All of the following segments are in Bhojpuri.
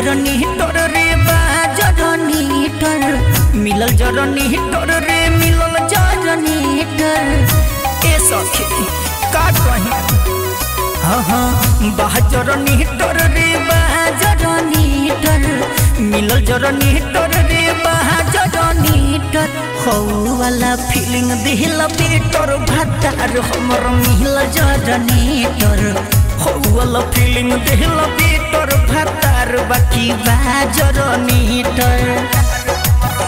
जरनीटर रे बा जरनीटर मिलल जरनीटर रे मिलल जरनीटर ए सखी का कही हाँ हाँ बा जरनीटर रे बा जरनीटर मिलल जरनीटर रे बा जरनीटर हौ वाला फीलिंग दिल बेटर भातार हमर मिल जरनीटर हौ वाला फीलिंग दिल बेटर भातार बाकी बा जरनीटर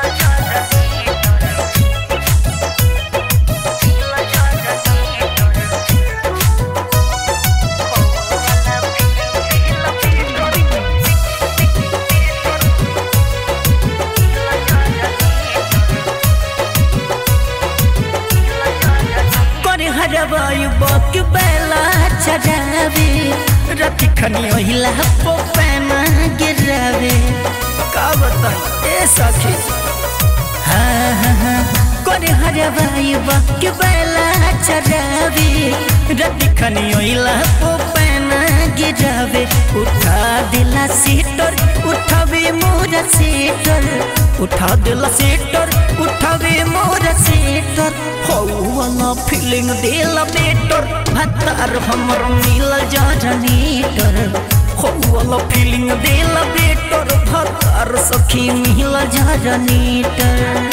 करे हरबाई बक बेला चढ़ावे रति खनी ओहिला पो पैना गिरावे का बताई ए सखी हाँ हाँ हाँ करे हरबाई बक बेला चढ़ावे रति खनी ओहिला पो पैना गिरावे उठा दिला सीटर उठावे मोरा सीटर उठा दिला सीटर उठावे मोरा सीटर हौ वाला फीलिंग दिला बेटर भतार हमर मिल जरनीटर हौ वाला फीलिंग दिला बेटर भतार सखी मिल जरनीटर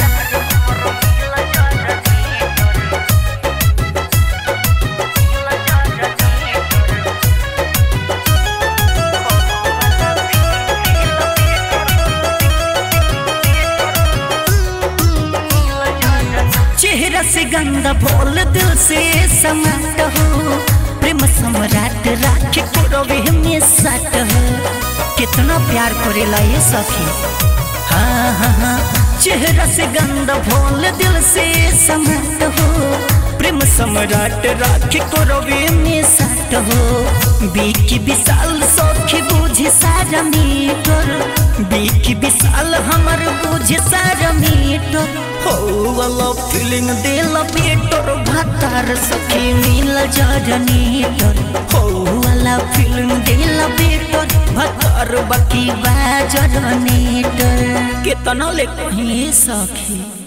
चेहरा से गंदा बोल दिल से समाट हो प्रेम सम्राट राख पुरवे में सट हो कितना प्यार करेला ये सखी हाँ हाँ हाँ चेहरा से गंदा बोल दिल से समाट हो प्रेम सम्राट राख पुरवे में सट हो बीकी विशाल सखी बुझे सारा मीटर बीकी विशाल हमर बुझे सारा मीटर हो वाला फीलिंग दिल बेटर भातार सखी मिल जरनीटर हो वाला फीलिंग दिल बेटर भातार बाकी बा जरनीटर केतना ले कहीं सखी